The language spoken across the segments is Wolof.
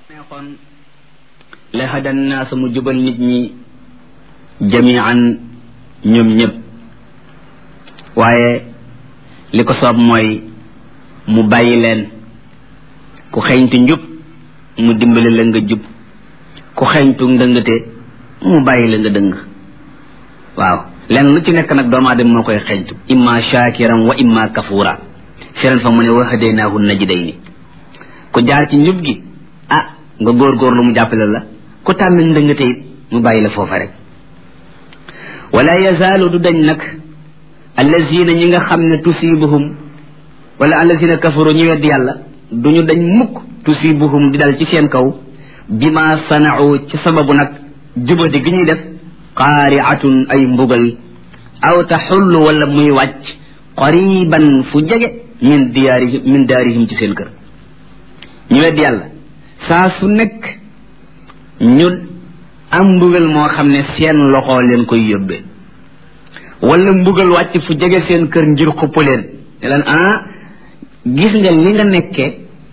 neexoon la hadan naasa mu jubal nit ñi jamian ñoom ñëpp waaye li ko soob mooy mu bàyyi leen ku xeeñtu njub mu dimbali la nga jub ku xeeñtu ndëngate mu bàyyi la nga dëng waaw leen lu ci nekk nag doomu aadama moo koy xeeñtu imma shakiran wa imma kafura feneen fa mu ne wa hadaynaahu najdayni ku jaar ci njub gi ah nga góorgóorlu mu jàppale la ku tànn ndëngate it mu bàyyi la foofa rek wala yazaalu du dañ nag allazina ñi nga xam ne tusibuhum wala allazina kafaru ñu wedd yàlla duñu dañ mukk tusibuhum di dal ci seen kaw bima sanau ci sababu nag jubadi gi ñuy def qaariatun ay mbugal aw taxullu wala muy wàcc qariban fu jege min diyaarihim min daarihim ci seen kër ñu wedd yàlla saa su nekk ñu am mbugal moo xam ne seen loxo leen koy yóbbee wala mbugal wàcc fu jege seen kër ngir xupp leen ne leen ah gis nga li nga nekkee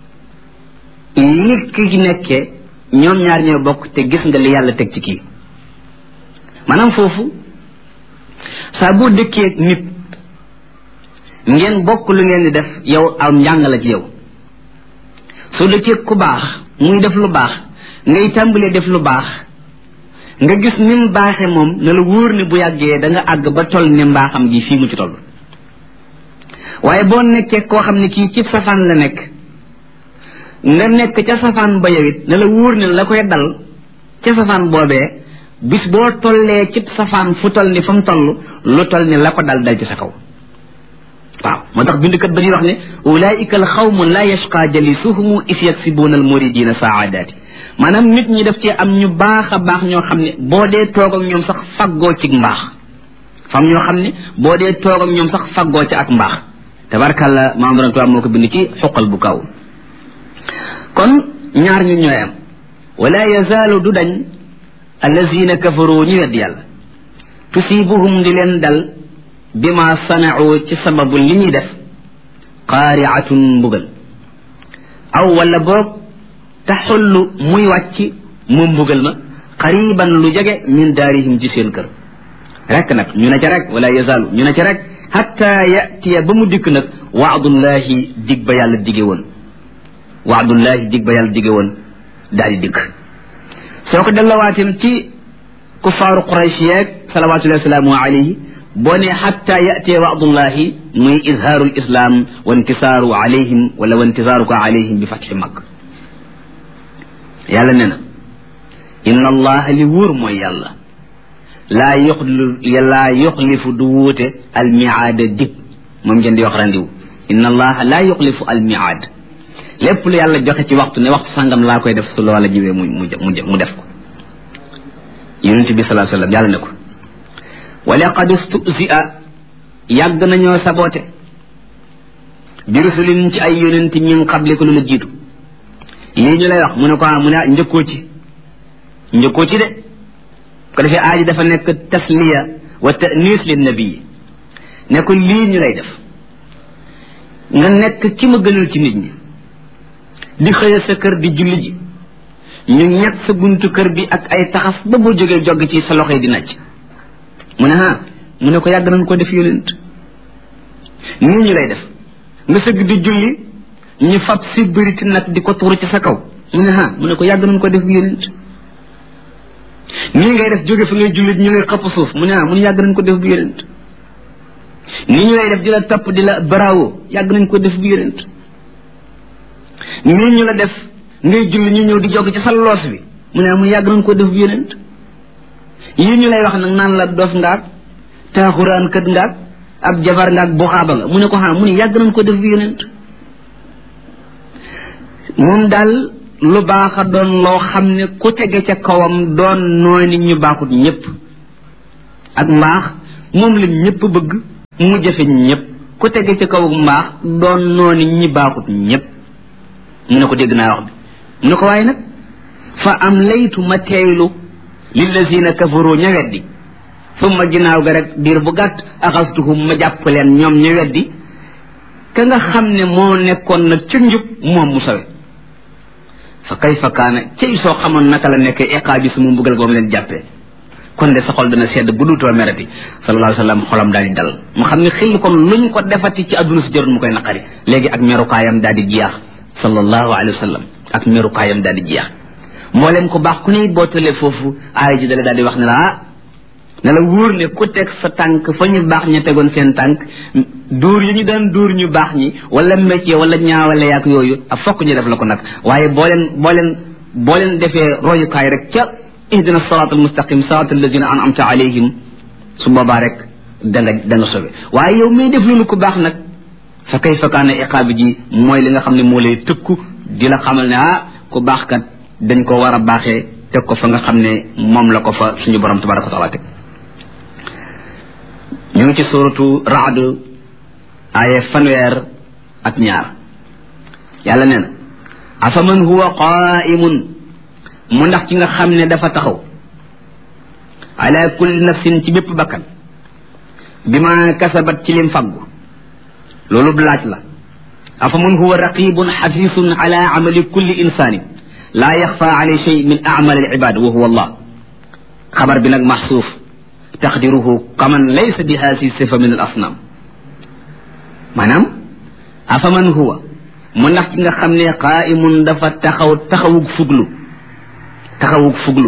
li ki nekkee ñoom ñaar ñoo bokk te gis nga li yàlla teg ci kii maanaam foofu saa boo dëkkee nit ngeen bokk lu ngeen di def yow am njàng la ci yow soo dëkkee ku baax muy def lu baax ngay tàmbalee def lu baax nga gis ni mu baaxee moom ne la wóor ne bu yàggee da nga àgg ba toll ne mbaaxam gi fii mu ci toll waaye boo nekkee koo xam ne kii ci safaan la nekk nga nekk ca safaan ba yow it ne la wóor ne la koy dal ca safaan boobee bis boo tollee ci safaan fu toll ni fa mu toll lu toll ni la ko dal dal ci sa kaw waaw moo tax bindkat ba ñuy wax ne ulaika al xawmu la yashqa jalisuhumu is yaksibuuna al muridina saadaati maanaam nit ñi def ci am ñu baax a baax ñoo xam ne boo dee toog ak ñoom sax faggoo ci mbaax fam ñoo xam ne boo dee toog ak ñoom sax faggoo ci ak mbaax tabarkàlla maam borom tubaab moo ko bind ci xuqal bu kaw kon ñaar ñu ñooy am wala yazaalu du dañ allazina kafaru ñu wedd yàlla tusibuhum di leen dal bima sanau ci sababu li ñuy def qaariatun mbugal aw wala boog taxullu muy wàcc moom mbugal ma qariban lu jege min daarihim ci seen kër rek nag ñu ne ca rek wala yazaalu ñu ne ca rek hatta yatiya ba mu dikk nag waadullahi dig ba yàlla dige woon waadullahi dig ba yàlla dige woon daal di dikk soo ko dellawaatim ci kuffaaru quraysh yeeg salawatullahi wasalaamu alayhi boo ne xatta yatee waadullahi muy izhaaru lislaam wa intisaaru alayhim wala wa intisaaruka alayhim bi fatxi mag yàlla ne na inna allaha li wóor mooy yàlla laa yoxli laa yoxlifu du wuute almiaada dig moom ngeen di wax randiw inna allaha laa yoxlifu almiaad lépp lu yàlla joxe ci waxtu ne waxtu sàngam laa koy def su loola jiwee mu mu mu def ko yonent bi salaa sallam yàlla ne ko wa laqad stusia yàgg nañoo saboote bi rusulin ci ay yonent min qabli ko lu la jiitu lii ñu lay wax mu ne ko mu ne njëkkoo ci njëkkoo ci de ko defee aaji dafa nekk tasliya wa tanis lin nabii ne ko lii ñu lay def nga nekk ki ma gënal ci nit ñi di xëya sa kër di julli ji ñu ñett sa buntu kër bi ak ay taxas ba boo jógee jogg ci sa loxo yi di nacc mu ne ah mu ne ko yàgg nañ ko def yonent nii ñu lay def nga sëgg di julli ñu fab si bëriti nag di ko tuuru ci sa kaw mu ne ah mu ne ko yàgg nañ ko def yonent nii ngay def jóge fi ngay julli ñu lay xëpp suuf mu ne ah mu ne yàgg nañ ko def bu yonent nii ñu lay def di la topp di la bravo yàgg nañ ko def bu yonent nii ñu la def ngay julli ñu ñëw di jog ci sa loos bi mu ne ah mu yàgg nañ ko def bu yonent yii ñu lay wax nag naan la dof ngaak taaxuraan kët ngaak ab jabar ngaak buxaaba nga mu ne ko xam mu ne yàgg nañ ko def bu yonent moom daal lu baax a doon loo xam ne ku tege ca kawam doon nooy nit ñu baaxut ñëpp ak mbaax moom la ñëpp bëgg mu jafe ñëpp ku tege ca kaw mbaax doon noo nit ñi baaxut ñëpp mu ne ko dégg naa wax bi mu ne ko waaye nag fa am laytu ma teeylu lillazina kafaru ña weddi summa ginnaaw ga rek diir bu gàtt axastuhum ma jàpp leen ñoom ña weddi ka nga xam ne moo nekkoon nag ci njub moom mu sawe fa kayfa kaana cey soo xamoon naka la nekk iqaabi su mu mbugal goom leen jàppee kon de sa xol dana sedd bu duutoo merati sallallahu alayhi wa sallam xolam daal di dal mu xam ne xil kon luñ ko defati ci àdduna si jarul mu koy naqari léegi ak merukaayam daal di jeex sallallahu alayhi wa sallam ak merukaayam daal di jeex mboolem ko baax ku ne boo tëlee foofu aaya ji dale daal di wax ne la ah ne la wóor ne ku teg sa tànk fa ñu baax ña tegoon seen tànk dóor yi ñu daan dóor ñu baax ñi wala métier wala ñaawale yaak yooyu ak fokk ñu def la ko nag waaye boo leen boo leen boo leen defee royukaay rek ca ihdina siraat almustaqim siraat alladina an'amta alayhim su boobaa rek da nga da nga sobe waaye yow may def loolu ku baax nag fa kayfa kaana iqaabi ji mooy li nga xam ne moo lay tëkku di la xamal ne ah ku baax kat dañ ko war a baaxee teg ko fa nga xam ne moom la ko fa suñu borom tabaraka wa taala teg ñu ngi ci suratu raad aaye fanweer ak ñaar yàlla nee na afaman huwa qaimun mu ndax ci nga xam ne dafa taxaw ala kulli nafsin ci bépp bakkan bi ma kasabat ci lim faggu loolu laaj la afaman huwa raqibun xafisun ala amali kulli insaanin laa yaxfa alay shay min amal al ibad wa huwa allah xabar bi nag maxsuuf taqdiruhu kaman laysa bi haasi sifa min al asnam maanaam afaman huwa mu ndax ci nga xam ne qaimun dafa taxaw taxawug fuglu taxawug fuglu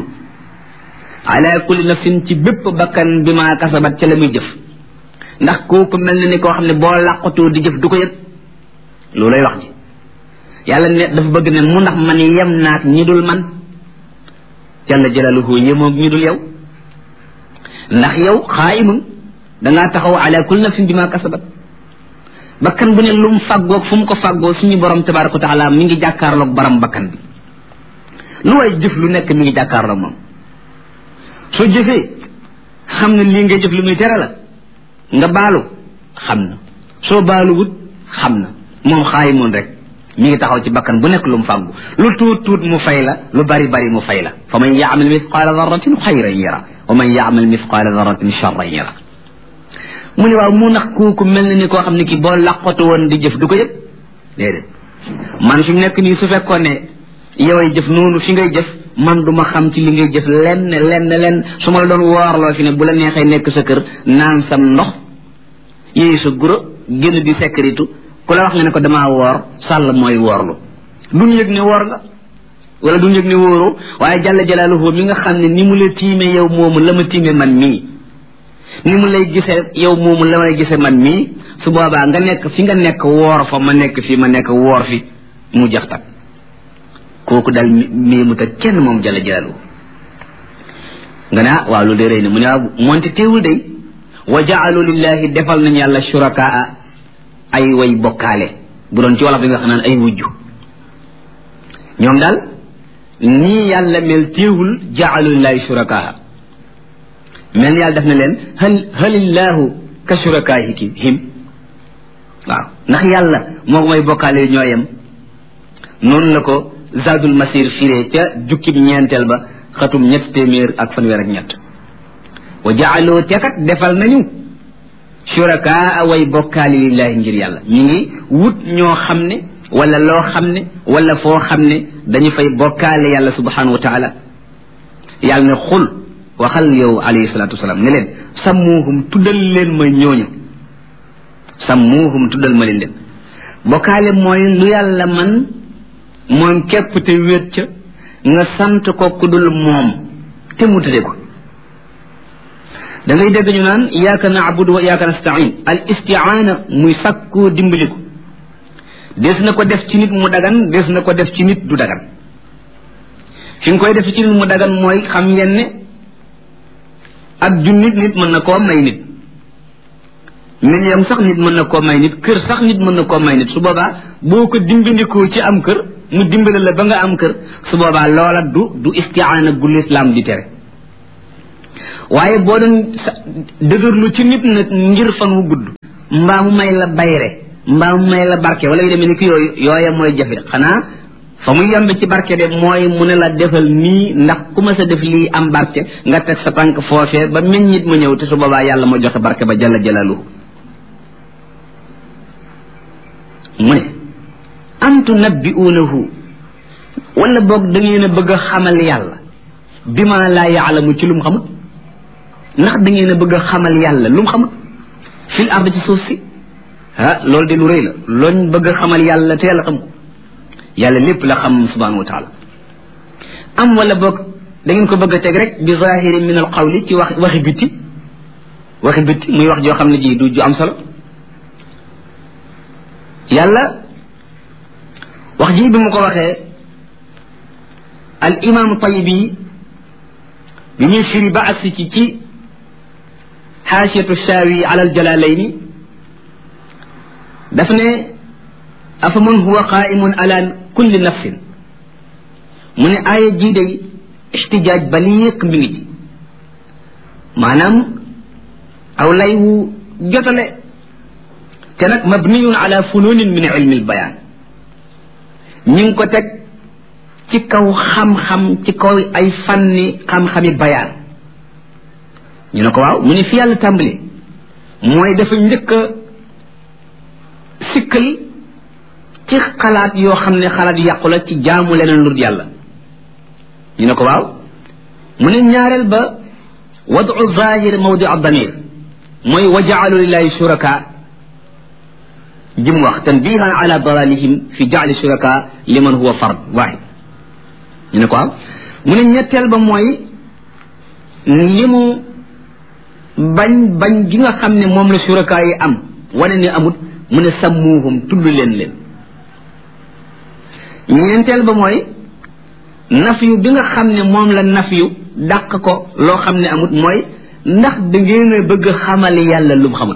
ala kulli nafsin ci bépp bakkan bi ma kasabat ca la muy jëf ndax kooku mel na ni koo xam ne boo làqatoo di jëf du ko yëg loolay wax ji yàlla ne dafa bëgg ne mu ndax man yem naak ñi dul man jalla jalaluhu yemoog ñi dul yow ndax yow xaayimun dangaa taxaw ala kulli nafsin bi ma kasabat bakkan bu ne lu mu fàggoog fu mu ko fàggoo suñu borom tabaraka wa taala mi ngi jàkkaarloog baram bakkan bi lu way jëf lu nekk mi ngi jàkkaarloog moom soo jëfee xam ne lii ngay jëf lu muy tere la nga baalu xam na soo baalu wut xam na moom xaayimoon rek mi ngi taxaw ci bakkan bu nekk lu mu fàggu lu tuut tuut mu fay la lu bari bari mu fay la fa man yaamal misqaala darratin xayran yara wa man yaamal misqaala darratin charran yara mu ne waaw mu nax kooku mel na ni koo xam ne ki boo laqatu woon di jëf du ko yëg déedéet man fi mu nekk nii su fekkoon ne yoway jëf noonu fi ngay jëf man du ma xam ci li ngay jëf lenn lenn lenn su ma la doon woorloo fi ne bu la neexee nekk sa kër naan sam ndox yéeyu sa guro génn di sécurité ku la wax nga ne ko damaa woor sàll mooy woorlu duñ yëg ne woor nga wala duñ yëg ne wóoroo waaye jàlla jalaaluhu mi nga xam ne ni mu la tiime yow moomu la ma tiime man mii ni mu lay gisee yow moomu la may gisee man mii su boobaa nga nekk fi nga nekk woor fa ma nekk fi ma nekk woor fi mu jax tak kooku daal mii mu teg kenn moom jalla jalaaluhu nga ne ah waaw lu de rëy na mu ne waaw moonte teewul day wa jaalu lillahi defal nañ yàlla shurakaa ay way bokkaale bu doon ci wolof bi nga xam naan ay wujju ñoom daal nii yàlla mel teewul jaalu lillahi shurakaa mel yàlla def na leen hal halillahu ka shurakaahiki him waaw ndax yàlla moo may bokkaale ñooyam noonu la ko zadul masir firee ca jukkib ñeenteel ba xatum ñett téeméer ak fanweer ak ñett wa jaaloo tekat defal nañu shurakaa way bokkaali lillahi ngir yàlla ñu ngi wut ñoo xam ne wala loo xam ne wala foo xam ne dañu fay bokkaale yàlla subhanahu wa taala yàlla ne xul waxal yow alayhi salatu wasalaam ne leen sammuuhum tuddal leen ma ñooñu sammuuhum tuddal ma leen leen bokkaale mooy lu yàlla man moom képp te wéet ca nga sant ko ku dul moom te mu tëdde ko da ngay dégg ñu naan iyaaka naabudu wa iyaaka nastain al istiaana muy sàkkoo dimbaliku des na ko def ci nit mu dagan des na ko def ci nit du dagan fi nga koy def ci nit mu dagan mooy xam ngeen ne ak junnit nit mën na koo may nit million sax nit mën na koo may nit kër sax nit mën na koo may nit su boobaa boo ko dimbandikoo ci am kër mu dimbale la ba nga am kër su boobaa loola du du istiaana gu lislaam di tere waaye boo doon dëgërlu ci nit nag ngir fan wu gudd mbaa mu may la bayre mbaa mu may la barke wala yu demee ni ki yooyu yooya mooy jafe xanaa fa muy yembe ci barke de mooy mu ne la defal nii ndax ku ma sa def lii am barke nga teg sa tànk foofee ba meññit mu ñëw te su boobaa yàlla ma joxe barke ba jalla jalaluhu mu ne am tunabbi'uunahu wala boog da ngeen a bëgg a xamal yàlla bi ma laa yaalamu ci lu mu xamut ndax da ngeen a bëgg a xamal yàlla lu mu xamut fil ard ci suuf si ah loolu de lu rëy la looñ bëgg a xamal yàlla te yàlla xam ko yàlla lépp la xam subhanahu wa taala am wala boog da ngeen ko bëgg a teg rek bi zahiri min al qawli ci wax waxi bitti waxi bitti muy wax joo xam ne ji du ju am solo yàlla wax ji bi mu ko waxee al imam tayibi bi muy firi ba agsi ci ci xaasiyatu shaawi ala al jalalayni daf ne afa man huwa qaimun ala kulli nafsin mu ne aaya jii day ixtijaaj baliiq mi ngi ci maanaam aw lay wu jotale te nag mabniyun ala fununin min ilmi albayaan ñi ngi ko teg ci kaw xam-xam ci kaw ay fanni xam-xami bayaan ñu ne ko waaw mu ne fi yàlla tàmbali mooy dafa njëkk a sikkal ci xalaat yoo xam ne xalaat yàqu la ci jaamu leneen lu yàlla ñu ne ko waaw mu ne ñaareel ba wadu zahir mawdi damir mooy wa jaalu lillahi shuraka jim wax tanbihan ala dalalihim fi jaali shuraka liman huwa fard wahid ñu ne ko waaw mu ne ñetteel ba mooy li mu bañ bañ gi nga xam ne moom la shuraka yi am wane ne amut mu ne sammuuhum tudd leen leen ñeenteel ba mooy nafyu bi nga xam ne moom la nafyu dàq ko loo xam ne amut mooy ndax da ngeen a bëgg xamal yàlla lu mu xamul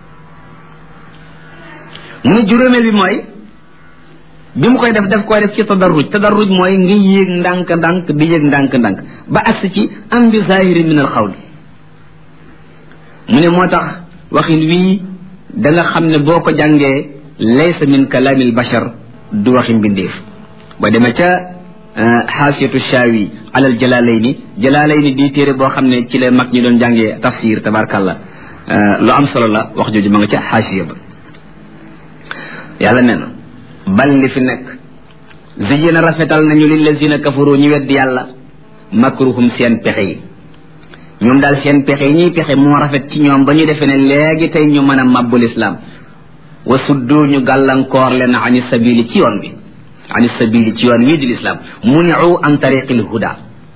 mu ne juróomeel bi mooy bi mu koy def daf koy def ci tadarruj tadarruj mooy nga yéeg ndànk ndànk di yéeg ndànk ndànk ba agsi ci am bi zahiri min al xawli mu ne moo tax waxin wii da nga xam ne boo ko jàngee laysa min kalaami al bashar du waxi mbindeef ba demee ca xaasiyatu shaawi alal jalaalayni jalaalayni di téere boo xam ne ci la mag ñi doon jàngee tafsir tabarkalla lu am solo la wax jooju ma nga ca xaasiya ba yàlla nee na bal li fi nekk ziyina rafetal nañu lillazina kafaru ñu weddi yàlla makruhum seen pexe yi ñoom daal seen pexe yi ñuy pexe moo rafet ci ñoom ba ñu defee ne léegi tey ñu mën a màbbul islaam wa suddu ñu gàllankoor leen ani sabili ci yoon bi ani sabili ci yoon wii di lislaam muniu an tariqil huda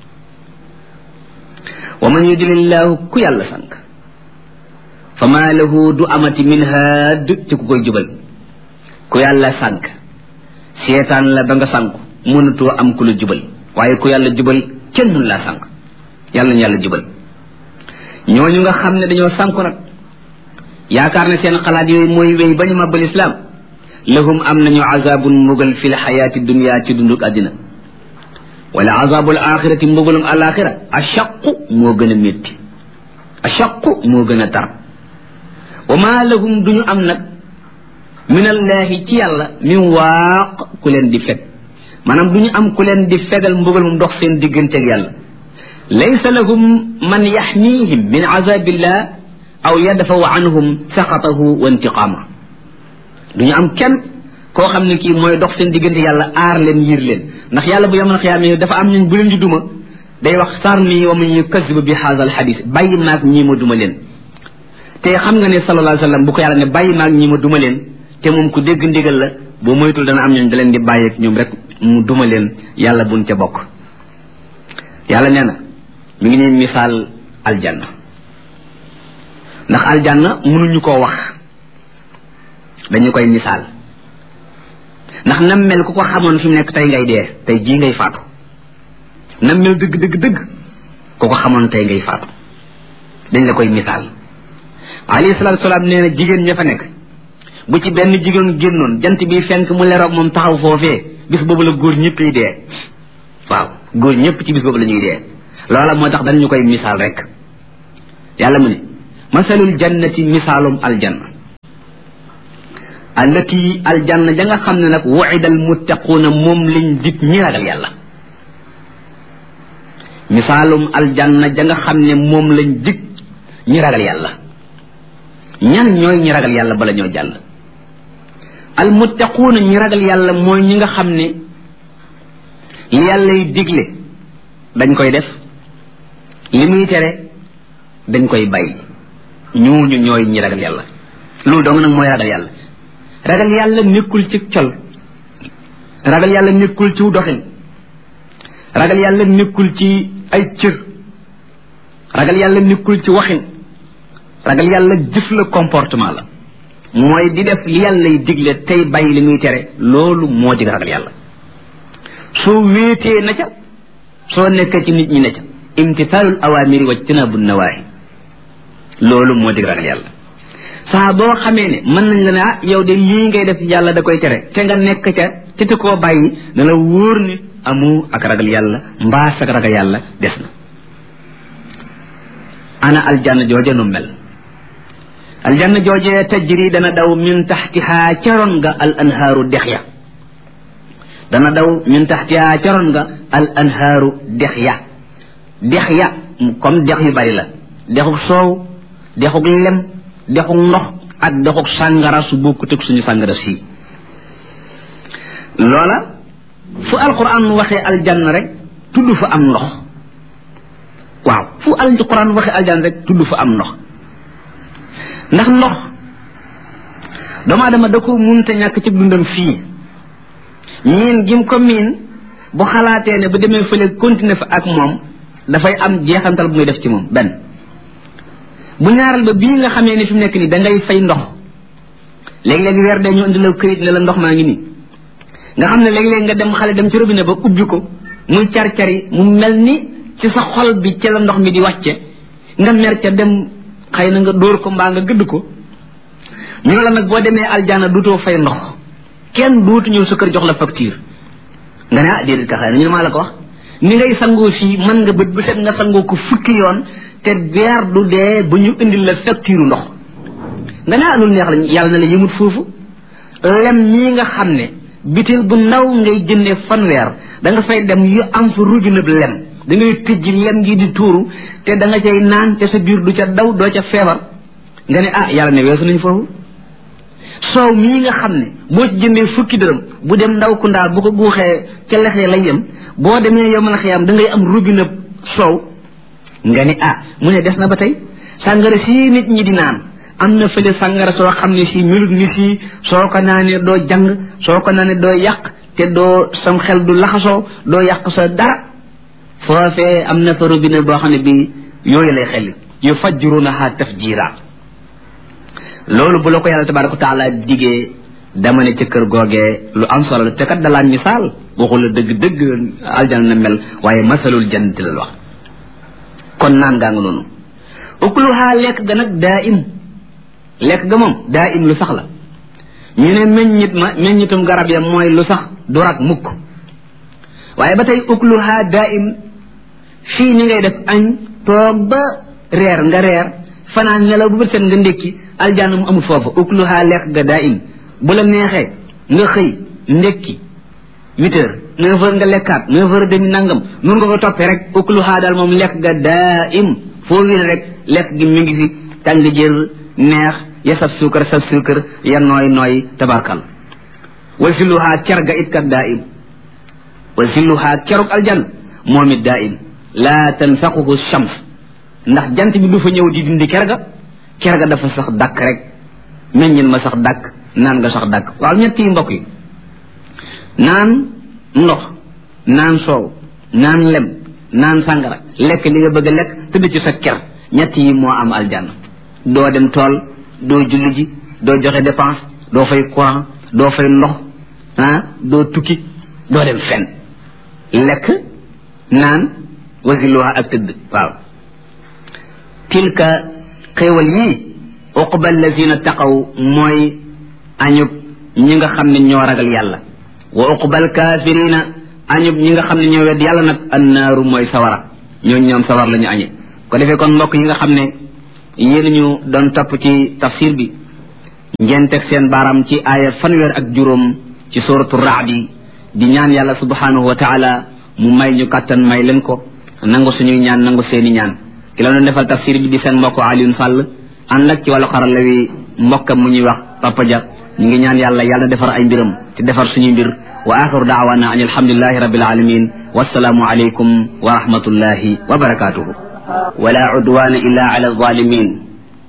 wa man yudlillahu ku yàlla sànk fa maa lahu du amati min haad ci ku koy jubal ku yàlla sànk seetaan la ba nga sànku mënatoo am ku la jubal waaye ku yàlla jubal kenn mun laa sànk yàlla ñu yàlla jubal ñooñu nga xam ne dañoo sànku nag yaakaar ne seen xalaat yooyu mooy wéy ba ñu màbbal islaam lahum am nañu azabun mbugal fi lxayaati dunia ci dunduk àddina wala azabul axirati mbugalum alaxira achaqu moo gën a métti achaqu moo gën a tar wa ma lahum duñu am nag min allahi ci yàlla min waaq ku leen di feg maanaam duñu am ku leen di fegal mbugal mu dox seen digganteeg yàlla laysa lahum man yaxmihim min azabillah aw yadfaw anhum saxatahu wa intiqaama duñu am kenn koo xam ne kii mooy dox seen diggante yàlla aar leen yiir leen ndax yàlla bu yamal xiyaama dafa am ñun bu leen di duma day wax sarni wa man yukazzibu bi haadha alxadis bàyyi maag ñii ma duma leen te xam nga ne sallallahu alayhi wa sallam bu ko yàlla ne bàyyi maag ñii ma duma leen te moom ku dégg ndigal la boo moytul dana am ñooñ da leen di bàyyeeg ñoom rek mu duma leen yàlla buñ ca bokk yàlla nee na mi ngi ne misaal aljanna ndax aljanna mënuñu koo wax dañu koy misaal ndax nam mel ku ko xamoon fi mu nekk tey ngay dee tey jii ngay faatu nam mel dëgg dëgg dëgg ku ko xamoon tey ngay faatu dañ la koy misaal alayhi salaatu salaam nee na jigéen ña fa nekk bu ci benn jigéen génnoon jant bi fenk mu leroog moom taxaw foofee bis boobu la góor ñëpp yi dee waaw góor ñëpp ci bis boobu la ñuy dee loola moo tax dañ ñu koy misaal rek yàlla mu ne masalul jannati misaalum aljanna allati aljanna ja nga xam ne nag wuida almuttaquuna moom lañ dig ñi ragal yàlla misaalum aljanna ja nga xam ne moom lañ dig ñi ragal yàlla ñan ñooy ñi ragal yàlla bala ñoo jàll almuttaquuna ñi ragal yàlla mooy ñi nga xam ne li yàlla y digle dañ koy def li muy tere dañ koy bàyyi ñooñu ñooy ñi ragal yàlla loolu dong nag mooy ragal yàlla ragal yàlla nekkul ci col ragal yàlla nekkul ci doxin ragal yàlla nekkul ci ay cër ragal yàlla nekkul ci waxin ragal yàlla jëf la comportement la mooy di def li yàlla y digle tey bàyyi li muy tere loolu moo dig ragal yàlla soo wéetee na ca soo nekkee ci nit ñi ne ca imtisaalul awaamiri wa jtinaabu nawaahi loolu moo dig ragal yàlla saa boo xamee ne mën nañ la ne ah yow de lii ngay def yàlla da koy tere te nga nekk ca te te koo bàyyi na la wóor ni amu ak ragal yàlla mbaas ak ragal yàlla des na ana aljanna jooje nu mel aljanna jooje tajri dana daw min taxtihaa caroon nga al anhaaru dex ya dana daw min taxtihaa caroon nga al anhaaru dex ya dex ya comme dex yu bari la dexuk soow dexuk lem dexuk ndox ak dexuk sàngara su bokkut ak suñu sàngara sii loola fu alquran waxee aljanna rek tudd fa am ndox waaw fu alquran waxee aljanna rek tudd fa am ndox ndax ndox doomu aadama da ko munte ñàkk ci dundam fii miin gim ko miin bu xalaatee ne bu demee fële continuer fa ak moom dafay am jeexantal bu muy def ci moom benn bu ñaaral ba bii nga xamee ni fi mu nekk nii da ngay fay ndox léeg-léeg weer dee ñu indi la këyit ne la ndox maa ngi nii nga xam ne léeg-léeg nga dem xale dem ci robinet ba ubbi ko muy car-cari mu mel ni ci sa xol bi ca la ndox mi di wàcce nga mer ca dem xëy na nga dóor ko mbaa nga gëdd ko ñu ne la nag boo demee aljana duutoo fay ndox kenn duutu ñëw sa kër jox la facture nga ne ah déedéet ka xëy na ñu ne maa la ko wax ni ngay sangoo fii mën nga bët bu set nga sangoo ko fukki yoon te weer du dee ba ñu indil la facture ndox nga ne ah loolu neex la yàlla na la yëmut foofu lem ñii nga xam ne bitil bu ndaw ngay jëndee fanweer da nga fay dem yu am fa robinet lem da ngay tëj lem gi di tuuru te da nga cay naan te sa biir du ca daw doo ca feebar nga ne ah yàlla ne weesu nañ foofu soow mii nga xam ne boo ci jëndee fukki dërëm bu dem ndaw ku ndaal bu ko guuxee ca lexee lay yem boo demee yow mën a xiyam da ngay am robinet soow nga ne ah mu ne des na ba tey sàngara sii nit ñi di naan am na fële sàngara soo xam ne si melut ni sii soo ko naanee doo jàng soo ko naanee doo yàq te doo sam xel du laxasoo doo yàq sa dara foofee am na fa robinet boo xam ne bi yooyu lay xel yu fajjurunaha tafjira loolu bu la ko yàlla tabaraka wa taala digee dama ne ca kër googee lu am solo la te kat dalaan misaal waxu la dëgg dëgg aljana na mel waaye masalul jannati la wax kon naan gaa nga noonu ukluha lekk ga nag daa im lekk ga moom daa im lu sax la ñu ne meññit ma meññitum garab ya mooy lu sax du rak mukk waaye ba tey ukluha daa im fii ni ngay def añ toog ba reer nga reer fanaan nelaw bu bët set nga ndékki aljanna mu amul foofu ukluha lekk ga daa im bu la neexee nga xëy ndékki huit heures neuf heures nga lekkaat neuf heures demi nangam nun nga ko toppee rek ukluha daal moom lekk ga daa im foo wér rek lekk gi mi ngi fi tàng jër neex ya saf suukar saf suukar ya nooy nooy tabarkal wal silluha cer ga it kat daa im wal silluha ceruk aljan moom it daa im laa tanfaquhu shams ndax jant bi du fa ñëw di dindi ker ga ker ga dafa sax dàkk rek meññin ma sax dàkk naan nga sax dàkk waaw ñetti mbokk yi naan ndox naan soow naan lem naan sàngara lekk li nga bëgg a lekk tëdd ci sa ker ñett yi moo am aljanna doo dem tool doo julli ji doo joxe dépense doo fay courant doo fay ndox ah doo tukki doo dem fenn lekk naan wasiluha ak tëdd waaw tilka xéewal yii uqba allazina taqaw mooy añub ñi nga xam ne ñoo ragal yàlla wa uqbal kaafirina añub ñi nga xam ne ñoo wedd yàlla nag annaaru mooy sawara ñooñu ñoom sawar la ñu añe ko defee kon mbokk yi nga xam ne yéen ñu doon topp ci tafsir bi ngeen teg seen baaraam ci aaya fanweer ak juróom ci suratu raadi di ñaan yàlla subhanahu wa taala mu may ñu kàttan may leen ko nangu suñuy ñaan nangu seeni ñaan ki la doon defal tafsir bi di seen mbokk Alioune Sall ànd ak ci wàllu xarala wi mbokkam mu ñuy wax Papa Dia ñu ngi ñaan yàlla yàlla defar ay mbiram te defar suñuy mbir wa axiru daawana an alhamdulilahi rabbil alamin wassalaamu alaykum wa rahmatullahi wa barakatuhu wala udwana illa ala alzalimin